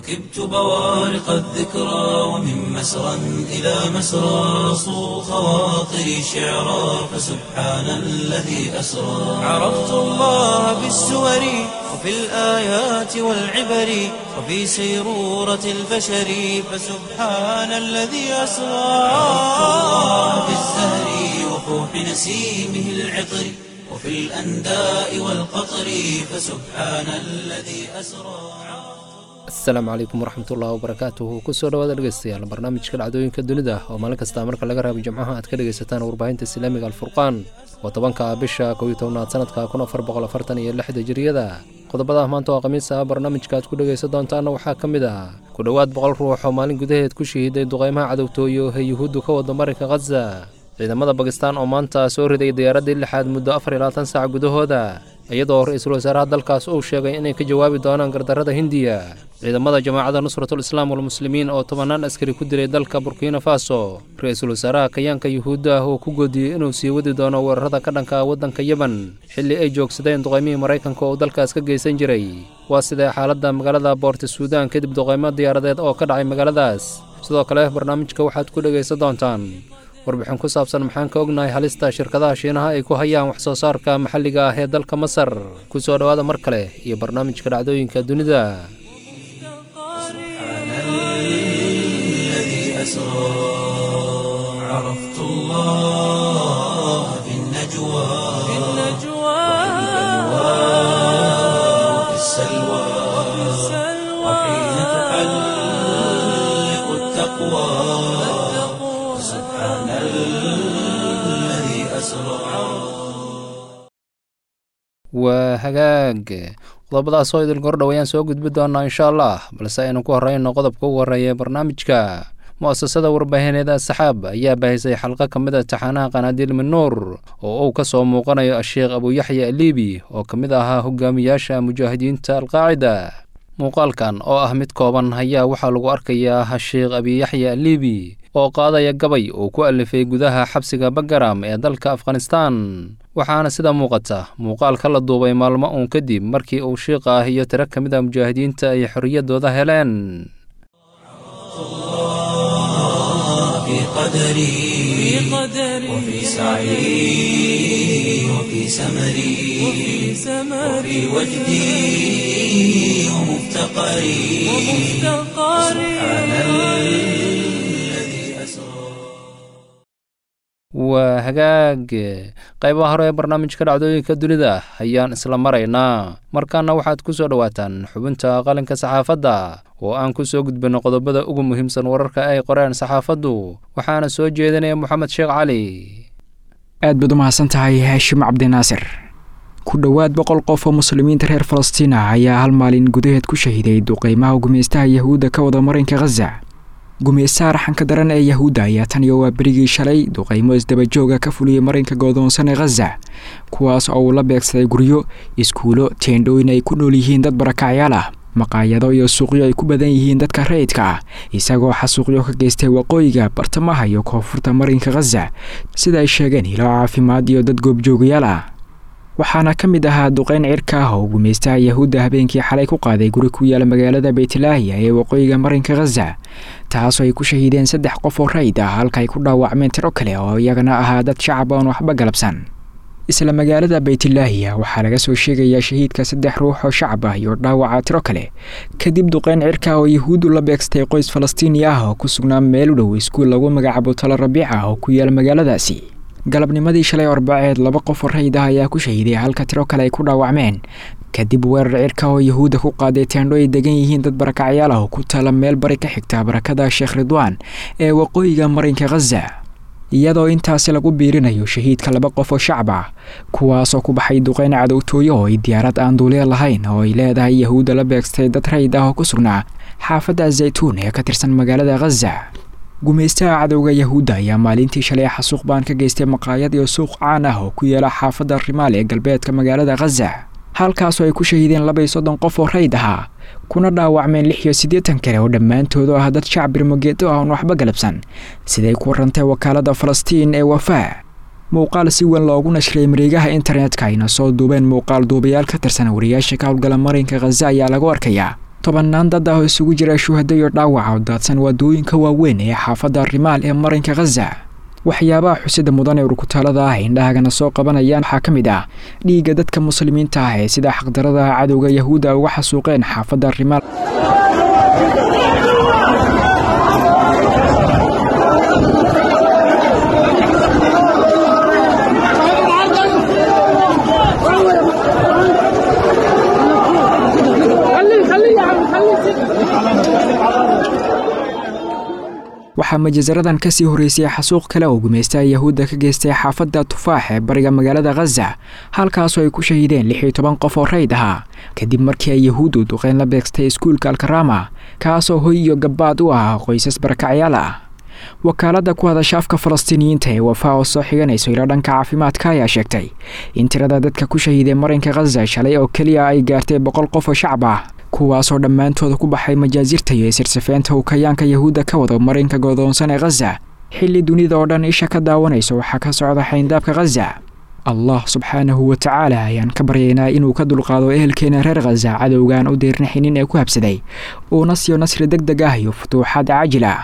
ركبت بوارق الذكرى ومن مسرى إلى مسرى صو خواطري شعرا فسبحان الذي أسرى عرفت الله بالسور وفي الآيات والعبر وفي سيرورة البشر فسبحان الذي أسرى عرفت الله بالزهر وفوح نسيمه العطر وفي الأنداء والقطر فسبحان الذي أسرى asalaamu calaykum waraxmatullahi wabarakaatuhu kusoo dhawaada dhegeystayaal barnaamijka dhacdooyinka dunida oo maalin kasta marka laga raabo jimcaha aad ka dhegaysataan warbaahinta islaamiga alfurqaan oo tobanka bisha kow iyo tobnaad sanadka kun afar boqol afartan iyo lixda jiriyada qodobada maanta oo khamiis ah barnaamijka aad ku dhegaysan doontaana waxaa ka mid ah ku dhowaad boqol ruux oo maalin gudaheed ku shahiiday duqaymaha cadowtooyo ee yuhuuddu ka wada marinka khaza ciidamada bakistaan oo maanta soo riday diyaaraddii lixaad muddo afar iyo labaatan saac gudahooda iyadoo ra-iisul wasaaraha dalkaas uu sheegay inay ka jawaabi doonaan gardarrada hindiya ciidamada jamaacadda nusratul islaam walmuslimiin oo tobannaan askari ku dilay dalka burkina faso ra-iisul wasaaraha kayaanka yuhuudda ah oo ku goodiyey inuu sii wadi doono weerarada ka dhanka waddanka yemen xilli ay joogsadeen duqaymihii maraykanka oo dalkaas ka geysan jiray waa sidee xaaladda magaalada boorti suudaan kadib duqaymo diyaaradeed oo ka dhacay magaaladaas sidoo kale barnaamijka waxaad ku dhegaysan doontaan warbixin ku saabsan maxaan ka ognahay halista shirkadaha shiinaha ay ku hayaan wax soo saarka maxalliga ah ee dalka masar ku soo dhowaada mar kale iyo barnaamijka dhacdooyinka dunida waa hagaag qodobadaas oo idil gordhow ayaan soo gudbi doonaa insha allah balse aynu ku horeyno qodobka ugu horreeya ee barnaamijka mu'asasada warbaahineed asxaab ayaa baahisay xalqo ka mid a taxaanaha qanaadiil minuur oo uu ka soo muuqanayo asheekh abuuyaxya aliibi oo ka mid ahaa hogaamiyaasha mujaahidiinta alqaacida muuqaalkan oo ah mid kooban ayaa waxaa lagu arkayaa hasheekh abiyaxya aliibi oo qaadaya gabay uu ku alifay gudaha xabsiga bagaram ee dalka afghanistaan waxaana sida muuqata muuqaalka la duubay maalmo uun kadib markii uu shiiqa ah iyo tiro ka mid a mujaahidiinta ay xorriyaddooda heleen وفي سعي وفي سمري وفي وجدي ومفتقري سبحان الذي أسرى waa hagaag qaybaha hore ee barnaamijka dhacdooyinka dunida ayaan isla maraynaa markaana waxaad ku soo dhowaataan xubinta qalinka saxaafadda oo aan ku soo gudbinno qodobada ugu muhiimsan wararka ay qoreen saxaafaddu waxaana soo jeedinaya moxamed sheekh cali aad baad u mahadsan tahay haashim cabdinaasir ku dhowaad boqol qof oo muslimiinta reer falastiin ah ayaa hal maalin gudaheed ku shahiday duqeymaha gumeystaha yahuudda ka wada marinka khaza gumeystaha raxanka daran ee yahuudda ayaa tan iyo waa berigii shalay duqeymo isdabajooga ka fuliyey marinka goodoonsan ee khaza kuwaas oo uu la beegsaday guryo iskuulo teendhooyin ay ku nool yihiin dad barakacyaal ah maqaayado iyo suuqyo ay ku badan yihiin dadka rayidka ah isagoo xasuuqyo ka geystay waqooyiga bartamaha iyo koonfurta marinka khaza sida ay sheegeen hilo caafimaad iyo dad goobjoogayaal ah waxaana ka mid ahaa duqeyn cirka ah oo gumeystaha yahuudda habeenkii xalay ku qaaday guri ku yaala magaalada beytlaahiya ee waqooyiga marinka khaza taasoo ay ku shahiideen saddex qof oo rayid ah halka ay ku dhaawacmeen tiro kale oo iyagana ahaa dad shacab oon waxba galabsan isla magaalada beytlaahiya waxaa laga soo sheegayaa shahiidka saddex ruux oo shacab ah iyo dhaawaca tiro kale kadib duqeyn cirka oo yahuuddu la beegstay qoys falastiini ah oo ku sugnaa meel u dhow iskuul lagu magacaabo talo rabiic ah oo ku yaala magaaladaasi galabnimadii shalay arbaceed laba qof oo rayid ah ayaa ku shahiiday halka tiro kale ay ku dhaawacmeen kadib weerar cirka oo yahuudda ku qaaday teendho ay degan yihiin dad barakacyaal ah oo ku taala meel bari ka xigta barakada sheekh ridwaan ee waqooyiga marinka khaza iyadoo intaasi lagu biirinayo shahiidka laba qof oo shacab ah kuwaasoo ku baxay duqeyn cadowtooyo oo ay diyaarad aan duuliya lahayn oo ay leedahay yahuudda la beegstay dad rayid ah oo ku sugnaa xaafadda zaytuun ee ka tirsan magaalada khaza gumeystaha cadowga yahuudda ayaa maalintii shalay xasuuq baan ka geystay maqaayad iyo suuq caan ah oo ku yaala xaafadda rimaal ee galbeedka magaalada khaza halkaasoo ay ku shahiideen laba iyo soddon qof oo rayd ahaa kuna dhaawacmeen lix iyo siddeetan kale oo dhammaantoodu ah dad shacab birmogeedo ah oon waxba galabsan siday ku warantay wakaaladda falastiin ee wafaa muuqaal si weyn loogu nashray mareegaha internetka ayna soo duubeen muuqaal duubayaal ka tirsan wariyaasha ka howlgala marinka khaza ayaa lagu arkayaa tobannaan dad ah oo isugu jira shuhado iyo dhaawaca oo daadsan waadooyinka waaweyn ee xaafadda rimaal ee marinka khaza waxyaabaha xusida mudan ee urkutaalada ah indhahagana soo qabanayaan waxaa ka mid ah dhiigga dadka muslimiinta ah ee sida xaqdarada cadowga yahuudda uga xasuuqeen xaafadda rimaal waxaa majasaradan kasii horeysay xasuuq kale oo gumaystaha yahuudda ka geystay xaafadda tufaax ee bariga magaalada khaza halkaasoo ay ku shahiideen lix iyo toban qof oo rayd ahaa kadib markii ay yahuuddu duqeyn la beegstay iskuulka alkarama kaasoo hoy iyo gabbaad u ah qoysas barakacyaal ah wakaaladda ku hadasha afka falastiiniyiinta ee wafaa oo soo xiganayso ilo dhanka caafimaadka ayaa sheegtay in tirada dadka ku shahiiday marinka khaza shalay oo keliya ay gaartay boqol qof oo shacab ah kuwaasoo dhammaantooda ku baxay majaasirta iyo isirsafeynta uu kayaanka yahuudda ka wado marinka godoonsan ee khaza xilli dunida oo dhan isha ka daawanayso waxaa ka socda xayndaabka khaza allah subxaanahu wa tacaala ayaan ka baryaynaa inuu ka dulqaado ehelkeena reer khaza cadowgaan u deernixinin ee ku habsaday uuna siiyo nasri deg deg ah iyo futuuxaad caajil ah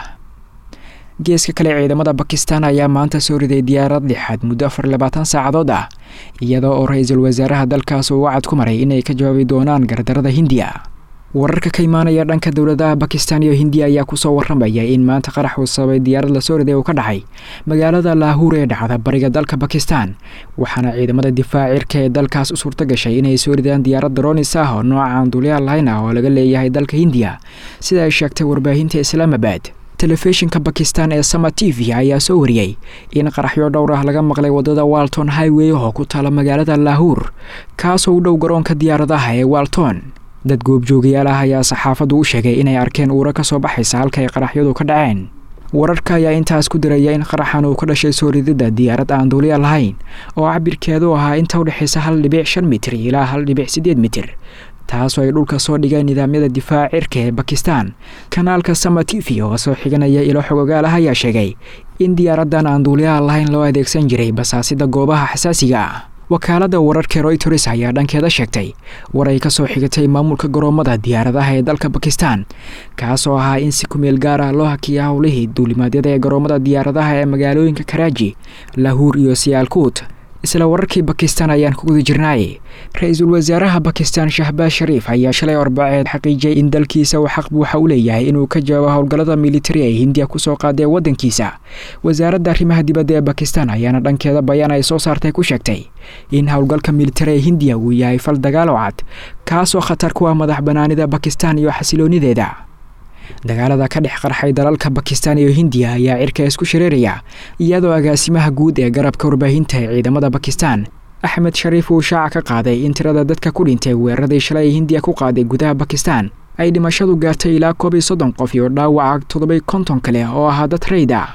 geeska kale ciidamada bakistan ayaa maanta soo riday diyaarad lixaad muddo afar labaatan saacadood ah iyadoo oo ra-iisul wasaaraha dalkaas uu wacad ku maray inay ka jawaabi doonaan gardarada hindiya wararka ka imaanaya dhanka dowladaha bakistan iyo hindiya ayaa kusoo waramaya in maanta qarax uu sababay diyaarad lasoo riday uu ka dhacay magaalada laahuur ee dhacda bariga dalka bakistan waxaana ciidamada difaac cirka ee dalkaas u suurta gashay inay soo ridaan diyaarad daroonis ah oo noocaan duulyaal lahayn ah oo laga leeyahay dalka hindiya sida ay sheegtay warbaahinta islaamabad telefishinka bakistan ee sama t v ayaa soo wariyey in qaraxyo dhowr ah laga maqlay wadada walton highwey oo ku taala magaalada laahuur kaasoo u dhow garoonka diyaaradaha ee walton dad goobjoogayaal ah ayaa saxaafaddu u sheegay inay arkeen uura ka soo baxaysa halka ay qaraxyadu ka dhaceen wararka ayaa intaas ku diraya in qaraxan uu ka dhashay soo rididda diyaarad aan duuliya lahayn oo cabirkeedu ahaa inta u dhexaysa hal dhibic shan mitir ilaa hal dhibic siddeed mitir taasoo ay dhulka soo dhigeen nidaamyada difaaca cirka ee bakistan kanaalka sama t v oo soo xiganaya ilo xogogaal ah ayaa sheegay in diyaaraddan aan duuliyaha lahayn loo adeegsan jiray basaasida goobaha xasaasiga ah wakaaladda wararka royters ayaa dhankeeda sheegtay war ay ka soo xigatay maamulka garoomada diyaaradaha ee dalka bakistan kaasoo ahaa in si kumeel gaar ah loo hakiya howlihii duulimaadyada ee garoomada diyaaradaha ee magaalooyinka karaaji lahuur iyo siyaalkuut isla wararkii bakistan ayaan ku guda jirnaay ra-iisul wasaaraha bakistan shahbaaz shariif ayaa shalay arbaceed xaqiijiyay in dalkiisa uu xaq buuxa u leeyahay inuu ka jawaabo howlgallada militari ee hindiya kusoo qaadee waddankiisa wasaaradda arrimaha dibadda ee bakistan ayaana dhankeeda bayaan ay soo saartay ku sheegtay in howlgalka militari ee hindiya uu yahay fal dagaalo cad kaasoo khatar ku ah madax banaanida bakistan iyo xasiloonideeda dagaalada ka dhex qarxay dalalka bakistan iyo hindiya ayaa cirka isku shareeraya iyadoo agaasimaha guud ee garabka warbaahinta ee ciidamada bakistan axmed shariif uu shaaca ka qaaday in tirada dadka ku dhintay weeraradii shalay ee hindiya ku qaaday gudaha bakistan ay dhimashadu gaartay ilaa koob iyo soddon qof iyo dhaawaca toddobay konton kale oo ahaa dad rayd ah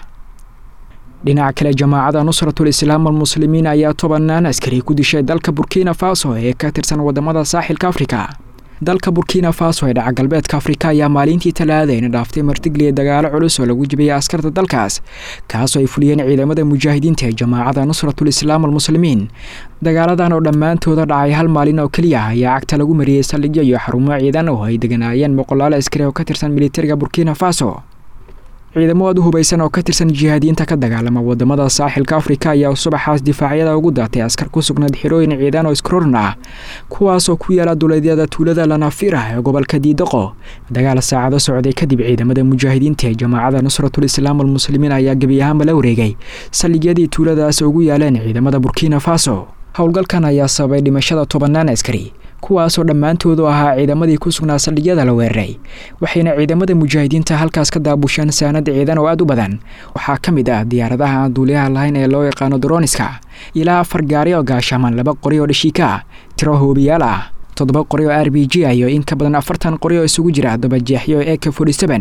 dhinaca kale jamaacada nusratul islaam almuslimiin ayaa tobanaan askari ku dishay dalka burkina faso ee ka tirsan wadamada saaxilka afrika dalka burkina faso ee dhaca galbeedka afrika ayaa maalintii talaadayna dhaaftay martigliya dagaalo culus oo lagu jibiyay askarta dalkaas kaasoo ay fuliyeen ciidamada mujaahidiinta ee jamaacada nusratul islaam almuslimiin dagaaladan oo dhammaantooda dhacay hal maalin oo keliya ah ayaa cagta lagu mariyey saldhigyo iyo xarumo ciidan oo ay deganaayeen boqolaal askari oo ka tirsan militariga burkina faso ciidamo aad u hubaysan oo ka tirsan jihaadiyiinta ka dagaalama wadamada saaxilka afrika ayaa subaxaas difaacyada ugu daatay askar ku sugnayd xirooyin ciidan oo iskrorin ah kuwaasoo ku yaala duleedyada tuulada lanafir ah ee gobolka diidaqo dagaal saacado socday kadib ciidamada mujaahidiinta ee jamaacada nusratul islaam almuslimiin ayaa gebi ahaanba la wareegay saldhigyadii tuuladaas ugu yaaleen ciidamada burkina faso howlgalkan ayaa sababay dhimashada tobannaan askari kuwaasoo dhammaantoodu ahaa ciidamadii ku sugnaa saldhigyada la weeraray waxayna ciidamada mujaahidiinta halkaas ka daabusheen saanad ciidan oo aad u badan waxaa ka mid ah diyaaradaha aan duuliyaha lahayn ee loo yaqaano droniska ilaa afar gaari oo gaashaaman laba qori oo dhashiika ah tiro hoobiyaal ah toddoba qori oo r b g ah iyo in ka badan afartan qori oo isugu jira dabajeexyo e k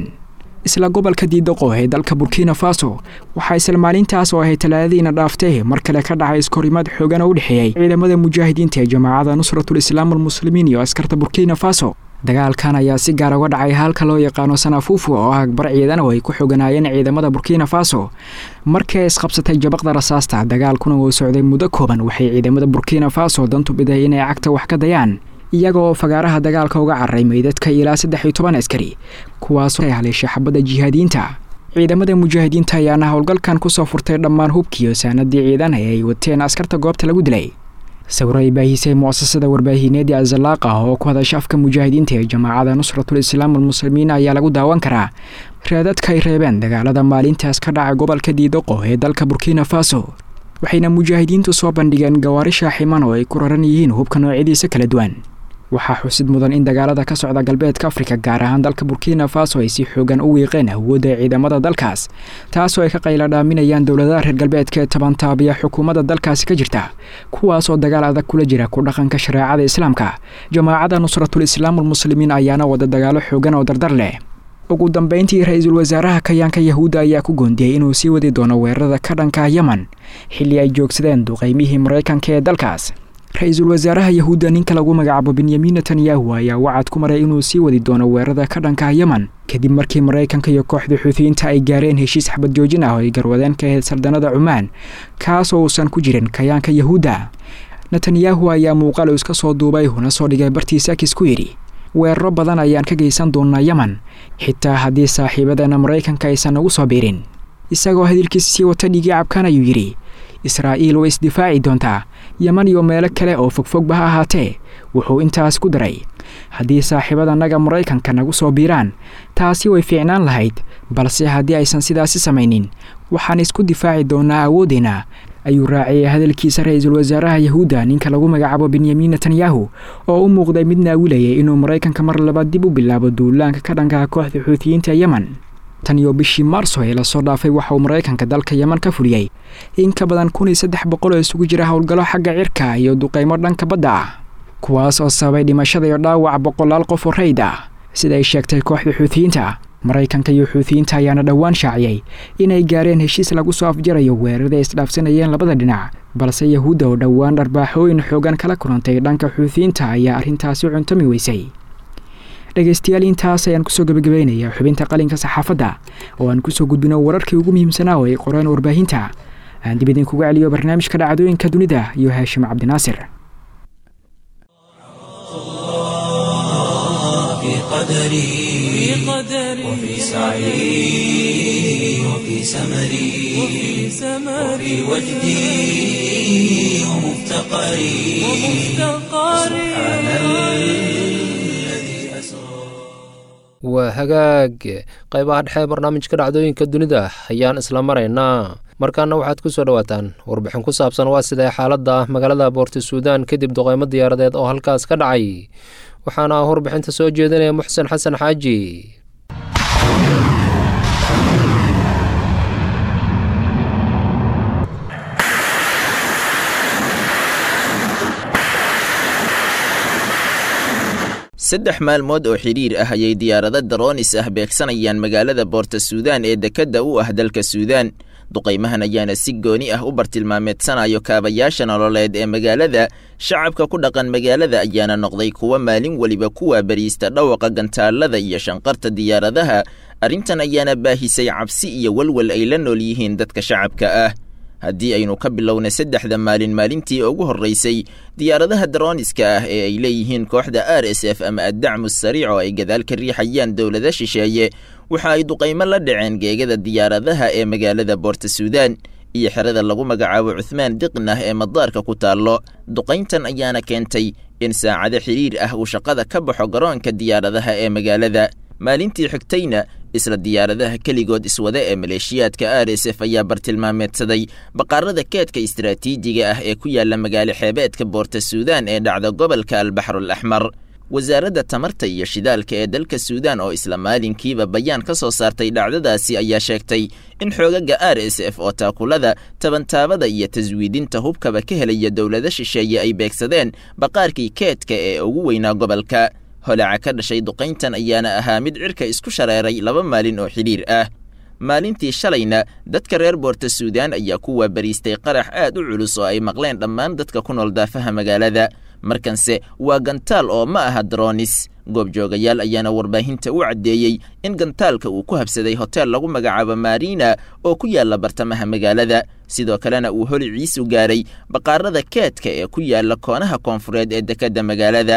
isla gobolka diidaqo ee dalka burkina faso waxaa isla maalintaas oo ahay talaadadiina dhaaftay mar kale ka dhacay iskahorimaad xoogan oo u dhexeeyey ciidamada mujaahidiinta ee jamaacada nusratul islaam almuslimiin iyo askarta burkina faso dagaalkan ayaa si gaar uga dhacay halka loo yaqaano sanafufu oo ah bar ciidan oo ay ku xoganaayeen ciidamada burkina faso markii ay isqabsatay jabaqda rasaasta dagaalkuna uu socday muddo kooban waxay ciidamada burkina faso dantu biday inay cagta wax ka dayaan iyagoo fagaaraha dagaalka uga cararay meydadka ilaa saddex iyo toban askari kuwaasoo ay haleeshay xabadda jihaadiyiinta ciidamada mujaahidiinta ayaana howlgalkan kusoo furtay dhammaan hubkiiyo saanadii ciidan ee ay wateen askarta goobta lagu dilay sawiro ay baahisay mu'asasada warbaahineedii azalaaqa oo ku hadasha afka mujaahidiinta ee jamaacada nusratul islaam almuslimiin ayaa lagu daawan karaa raadadka ay reebeen dagaalada maalintaas ka dhaca gobolka diidoqo ee dalka burkina faso waxayna mujaahidiintu soo bandhigeen gawaari shaaximan oo ay ku raran yihiin hubka noocyadiisa kala duwan waxaa xusid mudan in dagaalada ka socda galbeedka afrika gaar ahaan dalka burkina faso ay si xoogan u wiiqeen awoodda ciidamada dalkaas taasoo ay ka qayla dhaaminayaan dowladaha reer galbeedka ee tabantaabiya xukuumadda dalkaasi ka jirta kuwaasoo dagaal adag kula jira ku dhaqanka shareecada islaamka jamaacada nusratul islaam almuslimiin ayaana wada dagaalo xoogan oo dardar leh ugu dambeyntii ra-iisul wasaaraha kayaanka yahuudda ayaa ku goondiyey inuu sii wadi doono weerarada ka dhanka yemen xilli ay joogsadeen duqeymihii maraykanka ee dalkaas ra-iisul wasaaraha yahuudda ninka lagu magacaabo benyamin netanyahu ayaa wacad ku maray inuu sii wadi doono weerarada ka dhanka yemen kadib markii maraykanka iyo kooxda xuutiyiinta ay gaareen heshiis xabad joojin ah oo ay garwadeen ka ahayd sardanada cumaan kaasoo uusan ku jirin kayaanka yahuudda netanyahu ayaa muuqaal iska soo duubay huna soo dhigay bartiisa kis ku yidhi weeraro badan ayaan ka geysan doonaa yemen xitaa haddii saaxiibadeena maraykanka aysan nagu soo biirin isagoo hadalkiisa sii wata dhigii cabkan ayuu yidhi israa'iil way isdifaaci doontaa yeman iyo meelo kale oo fogfogba ha ahaatee wuxuu intaas ku daray haddii saaxiibadanaga maraykanka nagu soo biiraan taasi way fiicnaan lahayd balse haddii aysan sidaasi samaynin waxaan isku difaaci doonaa awoodeenna ayuu raaciyay hadalkiisa ra-iisul wasaaraha yahuudda ninka lagu magacaabo benyamin netanyahu oo u muuqday mid naawilayay inuu maraykanka mar labaad dib u bilaabo duulaanka ka dhankaha kooxda xuutiyiinta yemen tan iyo bishii maarso ee lasoo dhaafay waxa uu maraykanka dalka yemen ka fuliyey in ka badan kun iyo saddex boqol oo isugu jira howlgallo xagga cirka iyo duqaymo dhanka badda ah kuwaas oo sababay dhimashada iyo dhaawac boqolaal qof oo rayd ah sida ay sheegtay kooxda xuutiyiinta maraykanka iyo xuutiyiinta ayaana dhowaan shaaciyey inay gaareen heshiis lagu soo afjarayo weerarada ay isdhaafsanayeen labada dhinac balse yahuudda oo dhowaan dharbaaxooyin xoogan kala kulantay dhanka xuutiyiinta ayaa arrintaasi cuntami weysay dhegaystayaal intaas ayaan kusoo gebagabaynayaa xubinta qalinka saxaafadda oo aan kusoo gudbino wararkii ugu muhiimsanaa oo ay qoreen warbaahinta aan dib idinkuga celiyo barnaamijka dhacdooyinka dunida iyo haashim cabdinaasir قدري وفي سعي وفي سمري وفي وجدي ومفتقري سبحان الذي أسرى waa hagaag qaybaha dhexe barnaamijka dhacdooyinka dunida ayaan isla maraynaa markaana waxaad ku soo dhowaataan warbixin ku saabsan waa sidee xaaladda magaalada boorti suudaan kadib duqeymo diyaaradeed oo halkaas ka dhacay waxaana warbixinta soo jeedinaya muxsen xasan xaaji saddex maalmood oo xidhiir ah ayay diyaarado daroonis ah beegsanayaan magaalada boorta suudaan ee dekedda u ah dalka suudaan duqaymahan ayaana si gooni ah u bartilmaameedsanayo kaabayaasha nololeed ee magaalada shacabka ku dhaqan magaalada ayaana noqday kuwa maalin weliba kuwaa bariista dhawaqa gantaalada iyo shanqarta diyaaradaha arrintan ayaana baahisay cabsi iyo walwal ay la nool yihiin dadka shacabka ah haddii aynu ka bilowna saddexda maalin maalintii ugu horraysay diyaaradaha darooniska ah ee ay leeyihiin kooxda r s f ama addacmu sariic oo ay gadaal ka riixayaan dowlada shisheeye waxa ay duqaymo la dhaceen geegada diyaaradaha ee magaalada boorta suudaan iyo xerada lagu magacaabo cuhmaan diqnah ee madaarka ku taallo duqayntan ayaana keentay in saacado xidhiir ah uu shaqada ka baxo garoonka diyaaradaha ee magaalada maalintii xigtayna isla diyaaradaha keligood iswada ee maleeshiyaadka r s f ayaa bartilmaameedsaday baqaarada keedka istaraatiijiga ah ee ku yaala magaalo xeebeedka boorta suudaan ee dhacda gobolka albaxrul axmar wasaaradda tamarta iyo shidaalka ee dalka suudaan oo isla maalinkiiba bayaan ka soo saartay dhacdadaasi ayaa sheegtay in xoogaga r s f oo taakulada tabantaabada iyo taswiidinta hubkaba ka helaya dowlado shisheeye ay beegsadeen baqaarkii keedka ee ugu weynaa gobolka holaca ka dhashay duqayntan ayaana ahaa mid cirka isku shareeray laba maalin oo xidhiir ah maalintii shalayna dadka reer boorta suudaan ayaa ku waabariistay qarax aad u culus oo ay maqleen dhammaan dadka ku nool daafaha magaalada markanse waa gantaal oo ma aha daroonis goobjoogayaal ayaana warbaahinta u caddeeyey in gantaalka uu ku habsaday hotel lagu magacaabo marina oo ku yaalla bartamaha magaalada sidoo kalena uu holiciisu gaaray baqaarada keedka ee ku yaalla koonaha koonfureed ee dekedda magaalada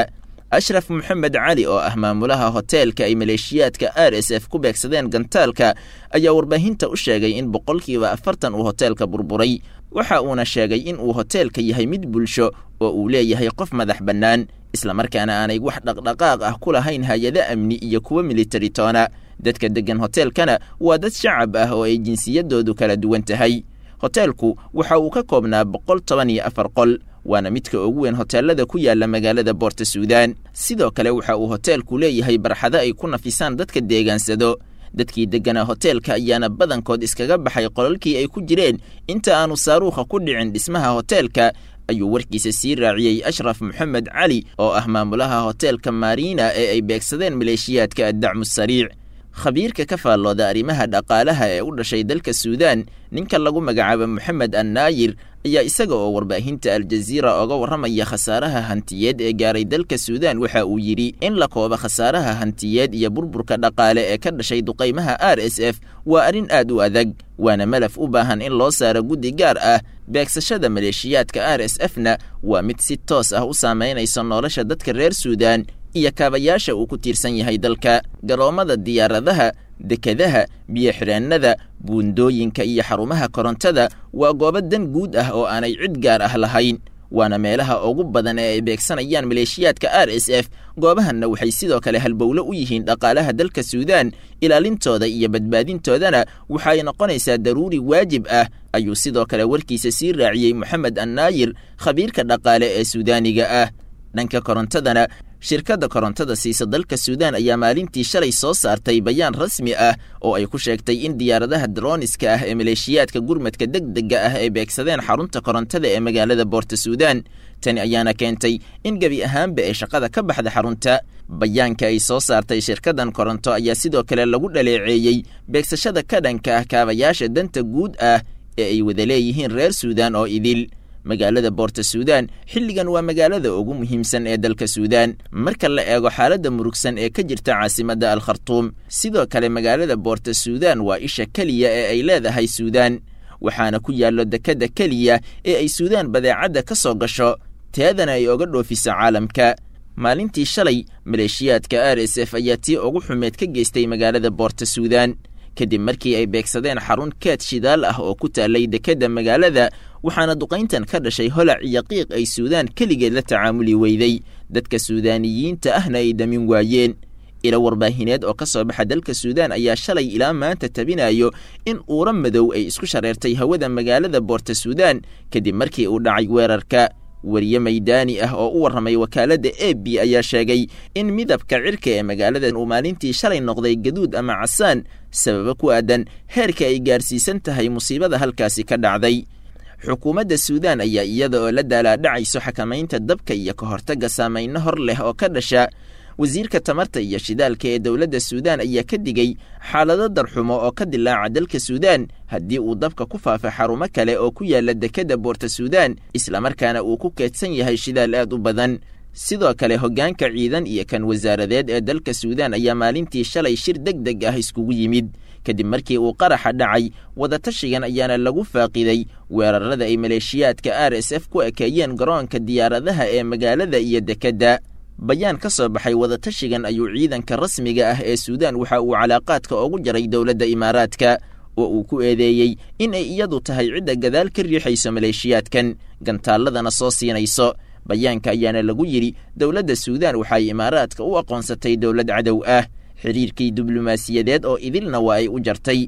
ashraf moxamed cali oo ah maamulaha hoteelka ay maleeshiyaadka r s f ku beegsadeen gantaalka ayaa warbaahinta u sheegay in boqolkiiba afartan uu hoteelka burburay waxa uuna sheegay in uu hoteelka yahay mid bulsho oo uu leeyahay qof madax bannaan islamarkaana aanay wax dhaqdhaqaaq ah ku lahayn hay-ado amni iyo kuwo militari toona dadka deggan hoteelkana waa dad shacab ah oo ay jinsiyadoodu kala duwan tahay hoteelku waxa uu ka koobnaa boqol toban iyo afar qol waana midka ugu weyn hoteelada ku yaala magaalada boorta suudaan sidoo kale waxa uu hoteelku leeyahay barxado ay ku nafisaan dadka deegaansado dadkii degganaa hoteelka ayaana badankood iskaga baxay qolalkii ay ku jireen inta aanu saaruukha ku dhicin dhismaha hoteelka ayuu warkiisa sii raaciyey ashraf moxamed cali oo ah maamulaha hoteelka mariina ee ay beegsadeen maleeshiyaadka addacmu sariic khabiirka ka faallooda arrimaha dhaqaalaha ee u dhashay dalka suudaan ninka lagu magacaabo moxamed annaayir ayaa isaga oo warbaahinta aljaziira oga warramaya khasaaraha hantiyeed ee gaaray dalka suudaan waxa uu yidhi in la koobo khasaaraha hantiyeed iyo burburka dhaqaale ee ka dhashay duqaymaha r s f waa arrin aad u adag waana malaf u baahan in loo saaro guddi gaar ah beegsashada maleeshiyaadka r s f na waa mid si toos ah u saamaynaysa nolosha dadka reer suudaan iyo kaabayaasha uu ku tiirsan yahay dalka garoommada diyaaradaha dekadaha biyo-xireennada buundooyinka iyo xarumaha korontada waa goobo dan guud ah oo aanay cid gaar ah lahayn waana meelaha ugu badan ee ay beegsanayaan maleeshiyaadka r s f goobahanna waxay sidoo kale halbowlo u yihiin dhaqaalaha dalka suudaan ilaalintooda iyo badbaadintoodana waxay noqonaysaa daruuri waajib ah ayuu sidoo kale warkiisa sii raaciyey moxamed annaayir khabiirka dhaqaale ee suudaaniga ah dhanka korontadana shirkadda korontada siisa dalka suudaan ayaa maalintii shalay soo saartay bayaan rasmi ah oo ay ku sheegtay in diyaaradaha droniska ah ee maleeshiyaadka gurmadka deg dega ah ay beegsadeen xarunta korontada ee magaalada boorta suudaan tani ayaana keentay in gebi ahaanba ee shaqada ka baxda xarunta bayaanka ay soo saartay shirkaddan koronto ayaa sidoo kale lagu dhaleeceeyey beegsashada ka dhanka ah kaabayaasha danta guud ah ee ay wada leeyihiin reer suudaan oo idil magaalada boorta suudaan xilligan waa magaalada ugu muhiimsan ee dalka suudaan marka la eego xaaladda murugsan ee ka jirta caasimadda al khartuum sidoo kale magaalada boorta suudaan waa isha keliya ee ay leedahay suudaan waxaana ku yaallo dekadda keliya ee ay suudaan badeecadda ka soo gasho teedana ay oga dhoofiso caalamka maalintii shalay maleeshiyaadka r s f ayaa tii ugu xumeed ka geystay magaalada boorta suudaan kadib markii ay beegsadeen xarun keed shidaal ah oo ku taallay dekedda magaalada waxaana duqayntan ka dhashay holac iyo qiiq ay suudaan keligeed la tacaamuli weyday dadka suudaaniyiinta ahna ay damin waayeen ilo warbaahineed oo ka soo baxa dalka suudaan ayaa shalay ilaa maanta tabinayo in uura madow ay isku shareertay hawada magaalada boorta suudaan kadib markii uu dhacay weerarka weriye maydaani ah oo u warramay wakaaladda e b ayaa sheegay in midabka cirka ee magaaladan uu maalintii shalay noqday gaduud ama casaan sababo ku aadan heerka ay gaarsiisan tahay musiibada halkaasi ka dhacday xukuumadda suudaan ayaa iyada oo la daalaadhacayso xakamaynta dabka iyo ka hortagga saamayno hor leh oo ka dhasha wasiirka tamarta iyo shidaalka ee dowladda suudaan ayaa ka digay xaalado darxumo oo ka dilaaca dalka suudaan haddii uu dabka ku faafo xarumo kale oo ku yaala dekedda boorta suudaan islamarkaana uu ku keedsan yahay shidaal aad u badan sidoo kale hoggaanka ciidan iyo kan wasaaradeed ee dalka suudaan ayaa maalintii shalay shir deg deg ah iskugu yimid kadib markii uu qaraxa dhacay wadatashigan ayaana lagu faaqiday weerarada ay maleeshiyaadka r s f ku ekeeyeen garoonka diyaaradaha ee magaalada iyo dekedda bayaan ka soo baxay wadatashigan ayuu ciidanka rasmiga ah ee suudaan waxa uu calaaqaadka ugu jaray dowladda imaaraadka oo uu ku eedeeyey in ay iyadu tahay cidda gadaal ka riixayso maleeshiyaadkan gantaalladana soo siinayso bayaanka ayaana lagu yidhi dowladda suudaan waxay imaaraadka u aqoonsatay dowlad cadow ah xiriirkii diblomaasiyadeed oo idilna waa ay u jartay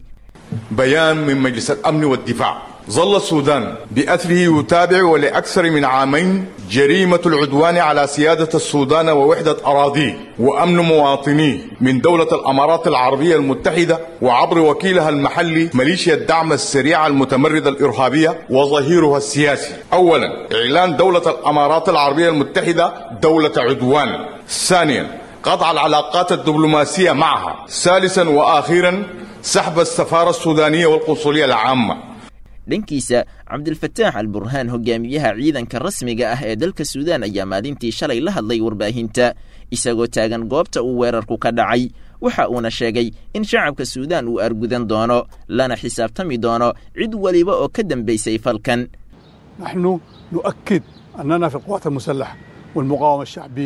بيان من مجلس الأمن والدفاع ظل السودان بأثره يتابع ولأكثر من عامين جريمة العدوان على سيادة السودان ووحدة أراضيه وأمن مواطنيه من دولة الأمارات العربية المتحدة وعبر وكيلها المحلي ميليشيا الدعم السريع المتمردة الإرهابية وظهيرها السياسي أولا إعلان دولة الأمارات العربية المتحدة دولة عدوان ثانيا قطع العلاقات الدبلوماسية معها ثالثا وآخرا سحب السفارة السودانية والقنصلية العامة dhankiisa cabdilfataax al burhaan hogaamiyaha ciidanka rasmiga ah ee dalka suudaan ayaa maalintii shalay la hadlay warbaahinta isagoo taagan goobta uu weerarku ka dhacay waxa uuna sheegay in shacabka suudaan uu argudan doono lana xisaabtami doono cid weliba oo ka dambaysay falkan نحن نؤكد أننا في القوات المسلحة والمقاومة الشعبية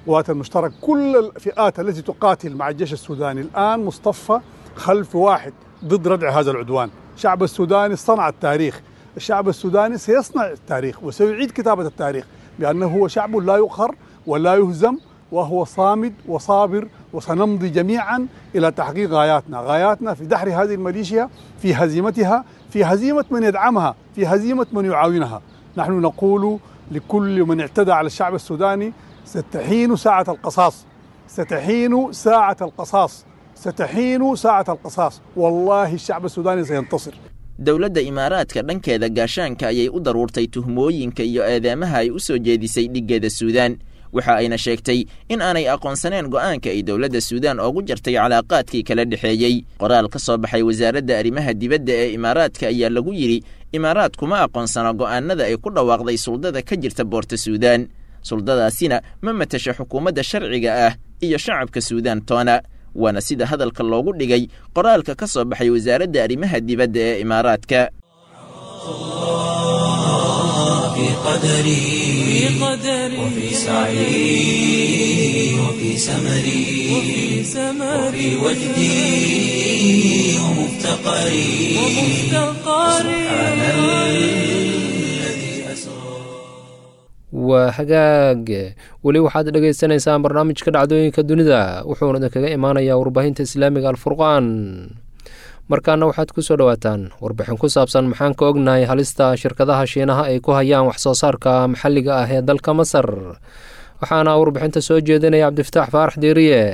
القوات المشتركة كل الفئات التي تقاتل مع الجيش السوداني الآن مصطفى خلف واحد ضد ردع هذا العدوان الشعب السوداني صنع التاريخ الشعب السوداني سيصنع التاريخ وسيعيد كتابة التاريخ بأنه هو شعب لا يقهر ولا يهزم وهو صامد وصابر وسنمضي جميعا إلى تحقيق غاياتنا غاياتنا في دحر هذه الميليشيا في هزيمتها في هزيمة من يدعمها في هزيمة من يعاونها نحن نقول لكل من اعتدى على الشعب السوداني ستحين ساعة القصاص ستحين ساعة القصاص ستحين ساعة القصاص والله الشعب السوداني سينتصر dowladda imaaraadka dhankeeda gaashaanka ayay u daruurtay tuhmooyinka iyo eedeemaha ay u soo jeedisay dhiggeeda suudaan waxa ayna sheegtay in aanay aqoonsaneen go'aanka ay dowladda suudaan oogu jartay calaaqaadkii kala dhexeeyey qoraal ka soo baxay wasaaradda arrimaha dibadda ee imaaraadka ayaa lagu yidhi imaaraad kuma aqoonsana go'aanada ay ku dhawaaqday suldada ka jirta boorta suudaan suldadaasina ma matasha xukuumadda sharciga ah iyo shacabka suudaan toona waana sida hadalka loogu dhigay qoraalka ka soo baxay wasaaradda arrimaha dibadda ee imaaraadka في قدري وفي سعي وفي سمري وفي وجدي ومفتقري سبحان الذي أسرى waa hagaag weli waxaad dhagaysanaysaan barnaamijka dhacdooyinka dunida wuxuuna idinkaga imaanayaa warbaahinta islaamiga alfurqaan markaana waxaad ku soo dhowaataan warbixin ku saabsan maxaan ka ognahay halista shirkadaha shiinaha ay ku hayaan waxsoo saarka maxalliga ah ee dalka masar waxaana warbixinta soo jeedinaya cabdifataax faarax diiriye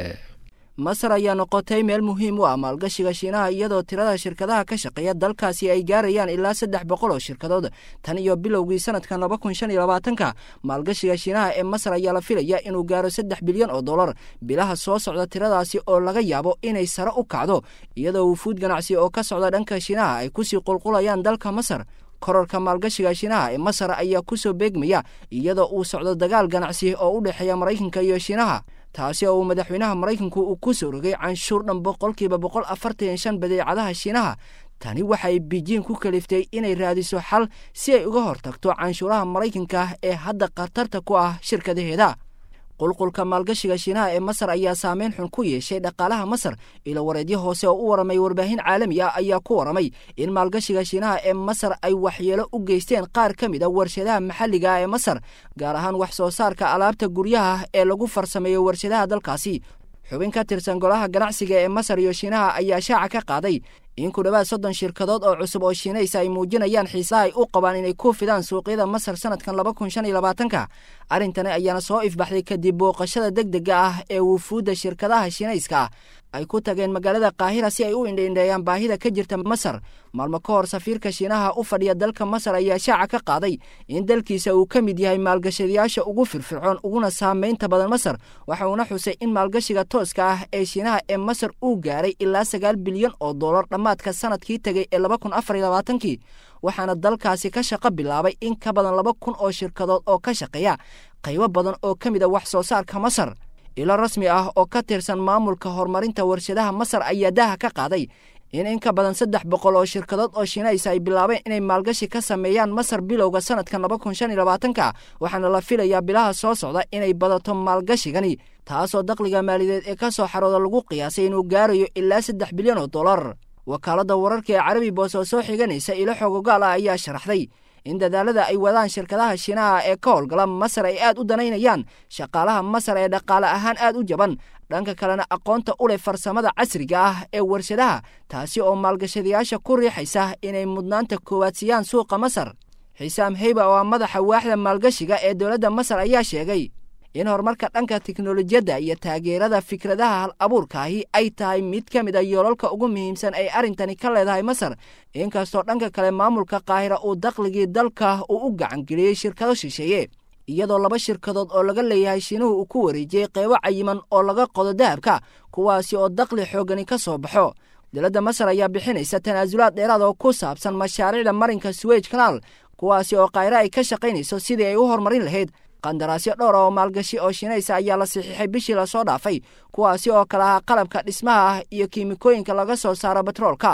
masar ayaa noqotay meel muhiim u ah maalgashiga shiinaha iyadoo tirada shirkadaha ka shaqeeya dalkaasi ay gaarayaan ilaa saddex boqol oo shirkadood tan iyo bilowgii sanadkan laba kun shan iyo labaatanka maalgashiga shiinaha ee masar ayaa la filaya inuu gaaro saddex bilyan oo dollar bilaha soo socda tiradaasi oo laga yaabo inay sare u kacdo iyadoo wufuud ganacsi oo ka socda dhanka shiinaha ay kusii qulqulayaan dalka masar kororka maalgashiga shiinaha ee masar ayaa kusoo beegmaya iyadoo uu socdo dagaal ganacsi oo u dhexeeya maraykanka iyo shiinaha taasi oo uu madaxweynaha maraykanku uu ku soo rogay canshuur dhan boqolkiiba boqol afartan shan badeecadaha shiinaha tani waxay bijiin ku kaliftay inay raadiso xal si ay uga hortagto canshuuraha maraykanka ee hadda khatarta ku ah shirkadaheeda qulqulka maalgashiga shiinaha ee masar ayaa saameyn xun ku yeeshay dhaqaalaha masar ilo wareedyo hoose oo u waramay warbaahin caalami ah ayaa ku waramay in maalgashiga shiinaha ee masar ay waxyeelo u geysteen qaar ka mid a warshadaha maxalliga ah ee masar gaar ahaan wax soo saarka alaabta guryaha ee lagu farsameeyo warshadaha dalkaasi xubin ka tirsan golaha ganacsiga ee masar iyo shiinaha ayaa shaaca ka qaaday in ku dhowaad soddon shirkadood oo cusub oo shiinaysa ay muujinayaan xiisaha ay u qabaan inay ku fidaan suuqyada masar sanadkan laba kun shan iyo labaatanka arrintani ayaana soo ifbaxday kadib booqashada deg dega ah ee wufuudda shirkadaha shiinayska ah ay ku tageen magaalada kaahira si ay u indhaindheeyaan baahida ka jirta masar maalmo ka hor safiirka shiinaha u fadhiya dalka masar ayaa shaaca ka qaaday in dalkiisa uu ka mid yahay maalgashadayaasha ugu firfircoon uguna saamaynta badan masar waxa uuna xusay in maalgashiga tooska ah ee shiinaha ee masar uu gaaray ilaa sagaal bilyan oo dollar dhammaadka sanadkii tegay ee laba kun afar iyo labaatankii waxaana dalkaasi ka shaqo bilaabay in ka badan laba kun oo shirkadood oo ka shaqeeya qaybo badan oo ka mid a wax soo saarka masar ilo rasmi ah oo ka tirsan maamulka horumarinta warshadaha masar ayaa daha ka qaaday in in ka badan saddex boqol oo shirkadood oo shiinaysa ay bilaabeen inay maalgashi ka sameeyaan masar bilowga sanadkan laba kun shan iyo labaatanka waxaana la filayaa bilaha soo socda inay badato maalgashigani taasoo dakhliga maaliyadeed ee ka soo xarooda lagu qiyaasay inuu gaarayo ilaa saddex bilyan oo dollar wakaaladda wararka ee carabi boos oo soo xiganaysa ilo xogogaal ah ayaa sharaxday in dadaalada ay wadaan shirkadaha shiinaha ee ka howlgala masar ay aad u danaynayaan shaqaalaha masar ee dhaqaale ahaan aad u jaban dhanka kalena aqoonta u leh farsamada casriga ah ee warshadaha taasi oo maalgashadayaasha ku riixaysa inay mudnaanta koowaad siiyaan suuqa masar xisaam heyba oo ah madaxa waaxda maalgashiga ee dowladda masar ayaa sheegay in horumarka dhanka tiknolojiyadda iyo taageerada fikradaha hal abuurkaahi ay tahay mid ka mid a yoolalka ugu muhiimsan ay arrintani ka leedahay masar inkastoo dhanka kale maamulka kaahira uu dakhligii dalka uu u gacangeliyey shirkado shisheeye iyadoo laba shirkadood oo laga leeyahay shiinuhu uu ku wareejiyey qeybo cayiman oo laga qodo dahabka kuwaasi oo dakhli xoogani ka soo baxo dowladda masar ayaa bixinaysa tanaasulaad dheeraad oo ku saabsan mashaariicda marinka suwej kanaal kuwaasi oo kaahira ay ka shaqaynayso sidii ay u horumarin lahayd qandaraasyo dhowr oo maalgashi oo shiinaysa ayaa la saxiixay bishii lasoo dhaafay kuwaasi oo kale ahaa qalabka dhismaha ah iyo kiimikooyinka laga soo saaro batroolka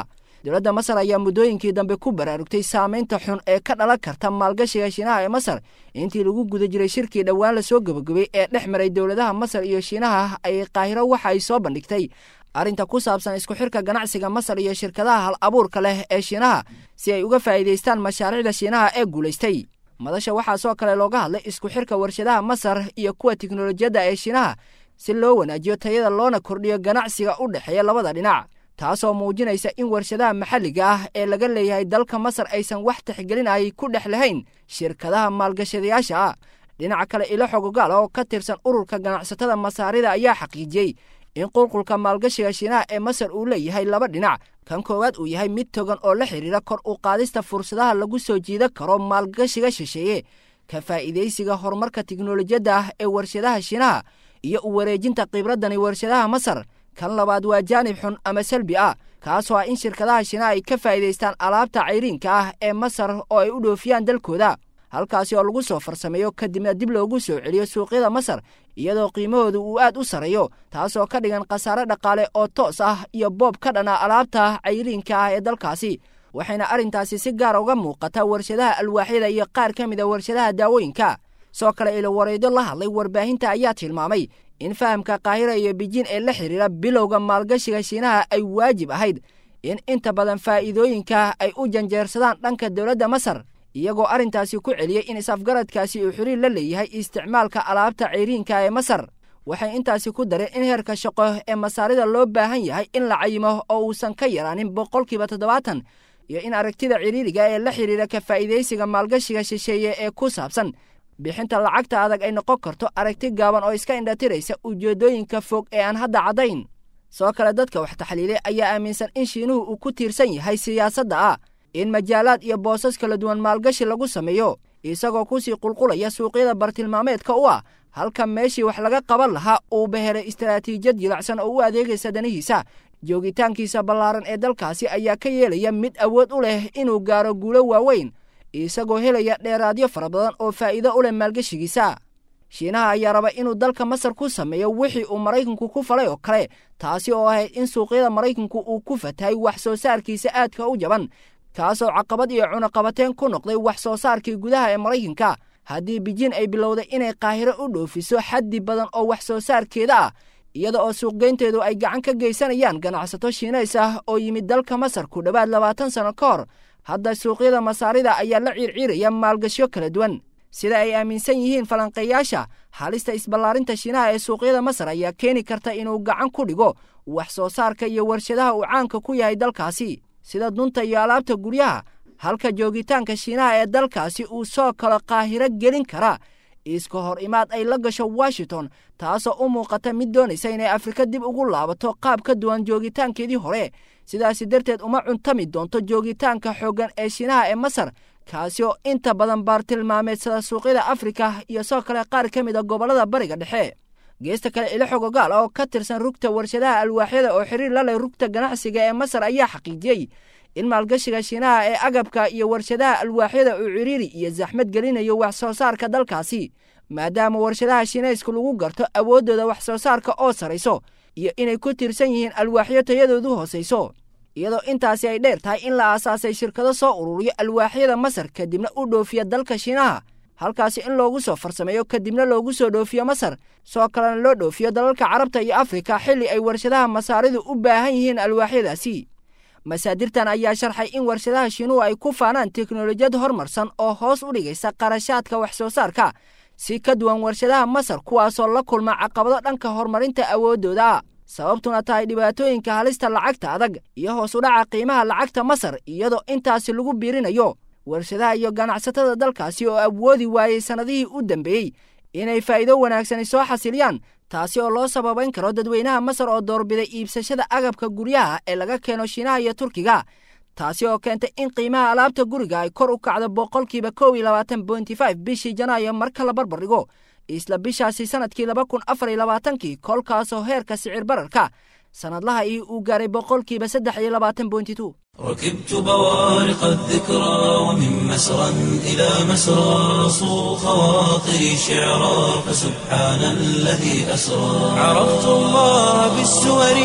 dowladda masar ayaa muddooyinkii dambe ku baraarugtay saamaynta xun ee ka dhalan karta maalgashiga shiinaha ee masar intii lagu guda jiray shirkii dhowaan lasoo gebagabay ee dhex maray dowladaha masar iyo shiinaha ay qaahiro waxa ay soo bandhigtay arrinta ku saabsan isku xirka ganacsiga masar iyo shirkadaha hal abuurka leh ee shiinaha si ay uga faa'iidaystaan mashaariicda shiinaha ee guulaystay madasha waxaa soo kale looga hadlay isku xirka warshadaha masar iyo kuwa tiknolojiyadda ee shiinaha si loo wanaajiyo tayada loona kordhiyo ganacsiga u dhexeeya labada dhinac taasoo muujinaysa in warshadaha maxalliga ah ee laga leeyahay dalka masar aysan wax tixgelin ay ku dhex lahayn shirkadaha maalgashadayaasha ah dhinaca kale ilo xogogaal oo ka tirsan ururka ganacsatada masaarida ayaa xaqiijiyey in qulqulka maalgashiga shiinaha ee masar uu leeyahay laba dhinac kan koowaad uu yahay mid togan oo la xidhiira kor u qaadista fursadaha lagu soo jiidan karo maalgashiga shisheeye ka faa'iidaysiga horumarka tiknolojiyadda ah ee warshadaha shiinaha iyo u wareejinta khibradani warshadaha masar kan labaad waa jaanib xun ama salbi ah kaasoo ah in shirkadaha shiinaha ay ka faa'iidaystaan alaabta cayriinka ah ee masar oo ay u dhoofiyaan dalkooda halkaasi oo lagu soo farsameeyo kadibna dib loogu soo celiyo suuqyada masar iyadoo qiimahooda uu aad u sarreeyo taasoo ka dhigan khasaare dhaqaale oo toos ah iyo boob ka dhana alaabta cayriinka ah ee dalkaasi waxayna arrintaasi si gaara uga muuqataa warshadaha alwaaxyada iyo qaar ka mid a warshadaha daawooyinka soo kale ilo wareedyo la hadlay warbaahinta ayaa tilmaamay in fahamka kaahira iyo bijiin ee la xidhiira bilowga maalgashiga shiinaha ay waajib ahayd in inta badan faa'iidooyinka ay u janjeersadaan dhanka dowladda masar iyagoo arrintaasi ku celiyey in is-afgaradkaasi uu xiriir la leeyahay isticmaalka alaabta cayriinka ee masar waxay intaasi ku dareen in heerka shaqo ee masaarida loo baahan yahay in la cayimo oo uusan ka yaraanin boqolkiiba toddobaatan iyo in aragtida ciriiriga ee la xidhiira ka faa'iidaysiga maalgashiga shisheeye ee ku saabsan bixinta lacagta adag ay noqon karto aragti gaaban oo iska indhatiraysa ujeeddooyinka fog ee aan hadda caddayn soo kale dadka wax taxliilay ayaa aaminsan in shiinuhu uu ku tiirsan yahay siyaasadda ah in majaalaad iyo boosas kala duwan maalgashi lagu sameeyo isagoo kusii qulqulaya suuqyada bartilmaameedka u ah halka meeshii wax laga qaban lahaa uu behelay istaraatiijiyad jilacsan oo u adeegaysa danihiisa joogitaankiisa ballaaran ee dalkaasi ayaa ka yeelaya mid awood u leh inuu gaaro guulo waaweyn isagoo helaya dheeraadyo fara badan oo faa'iido u leh maalgeshigiisa shiinaha ayaa raba inuu dalka masar ku sameeyo wixii uu maraykanku ku falay oo kale taasi oo ahayd in suuqyada maraykanku uu ku fatahay wax soo saarkiisa aadka u jaban kaasoo caqabad iyo cunaqabateen ku noqday wax soo saarkii gudaha ee maraykanka haddii bijiin ay bilowday inay qaahiro u dhoofiso xaddi badan oo wax soo saarkeeda ah iyada oo suuqgeynteedu ay gacan ka geysanayaan ganacsato shiinays ah oo yimid dalka masar ku dhowaad labaatan sanno ka hor hadda suuqyada masaarida ayaa la ciirciiraya maalgashyo kala duwan sida ay aaminsan yihiin falanqeeyaasha halista isballaarinta shiinaha ee suuqyada masar ayaa keeni karta inuu gacan ku dhigo wax soo saarka iyo warshadaha uu caanka ku yahay dalkaasi sida dunta iyo alaabta guryaha halka joogitaanka shiinaha ee dalkaasi uu soo kalo qaahiro gelin kara iska hor imaad ay la gasho washington taasoo u muuqata mid doonaysa inay afrika dib ugu laabato qaab ka duwan joogitaankeedii hore sidaasi darteed uma cuntami doonto joogitaanka xooggan ee shiinaha ee masar kaasi oo inta badan baartilmaameedsada suuqyada afrika iyo soo kale qaar ka mid a gobollada bariga dhexe geesta kale ilo xogogaal oo ka tirsan rugta warshadaha alwaaxyada oo xiriir la leh rugta ganacsiga ee masar ayaa xaqiijiyey in maalgashiga shiinaha ee agabka iyo warshadaha alwaaxyada uu ciriiri iyo saxmad gelinayo wax soo saarka dalkaasi maadaama warshadaha shiinayska lagu garto awooddooda wax soo saarka oo sarayso iyo inay ku tiirsan yihiin alwaaxyo tayadoodu hoosayso iyadoo intaasi ay dheer tahay in la aasaasay shirkado soo ururiyo alwaaxyada masar kadibna u dhoofiya dalka shiinaha halkaasi in loogu soo farsameeyo kadibna loogu soo dhoofiyo masar soo kalena loo dhoofiyo dalalka carabta iyo afrika xilli ay warshadaha masaaridu u baahan yihiin alwaaxyadaasi masaadirtan ayaa sharxay in warshadaha shiinuhu ay ku faanaan teknolojiyad horumarsan oo hoos u dhigaysa qarashaadka wax soo saarka si ka duwan warshadaha masar kuwaasoo la kulma caqabado dhanka horumarinta awooddooda sababtuna tahay dhibaatooyinka halista lacagta adag iyo hoos u dhaca qiimaha lacagta masar iyadoo intaasi lagu biirinayo warshadaha iyo ganacsatada dalkaasi oo awoodi waayey sannadihii u dambeeyey inay faa'iido wanaagsani soo xasiliyaan taasi oo loo sababayn karo dadweynaha masar oo doorbiday iibsashada agabka guryaha ee laga keeno shiinaha iyo turkiga taasi oo keentay in qiimaha alaabta guriga ay kor u kacdo boqolkiiba kow iyo labaatan bointy five bishii janaayo marka la barbar dhigo isla bishaasi sanadkii laba kun afar iyo labaatankii kolkaasoo heerka sicir bararka sannadlaha ii uu gaaray boqolkiiba saddex iyo labaatan bointy two ركبت بوارق الذكرى ومن مسرى إلى مسرى صو خواطري شعرا فسبحان الذي أسرى عرفت الله بالسور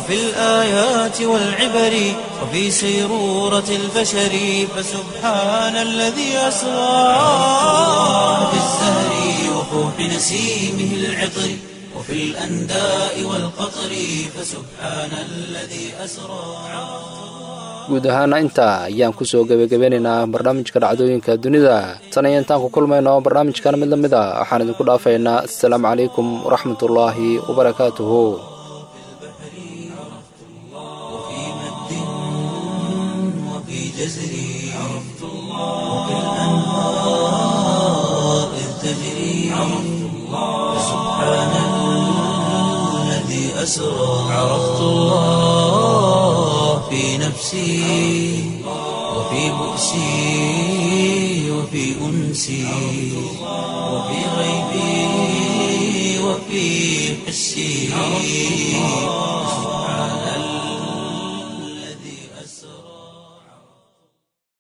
وفي الآيات والعبر وفي سيرورة البشر فسبحان الذي أسرى في الزهر وفوح نسيمه العطر وفي الأنداء والقطر فسبحان الذي أسرى guud ahaana intaa ayaan kusoo gebagabeynaynaa barnaamijka dhacdooyinka dunida tan iyo intaan ku kulmayno barnaamijkan mid la mid a waxaan idinku dhaafaynaa assalaamu calaykum waraxmatullaahi wabarakaatuhu وفي مد وفي جزر عرفت الله وفي الأنهار إذ تجري عرفت الله سبحان الذي أسرى عرفت الله في نفسي وفي بؤسي وفي أنسي وفي غيبي وفي حسي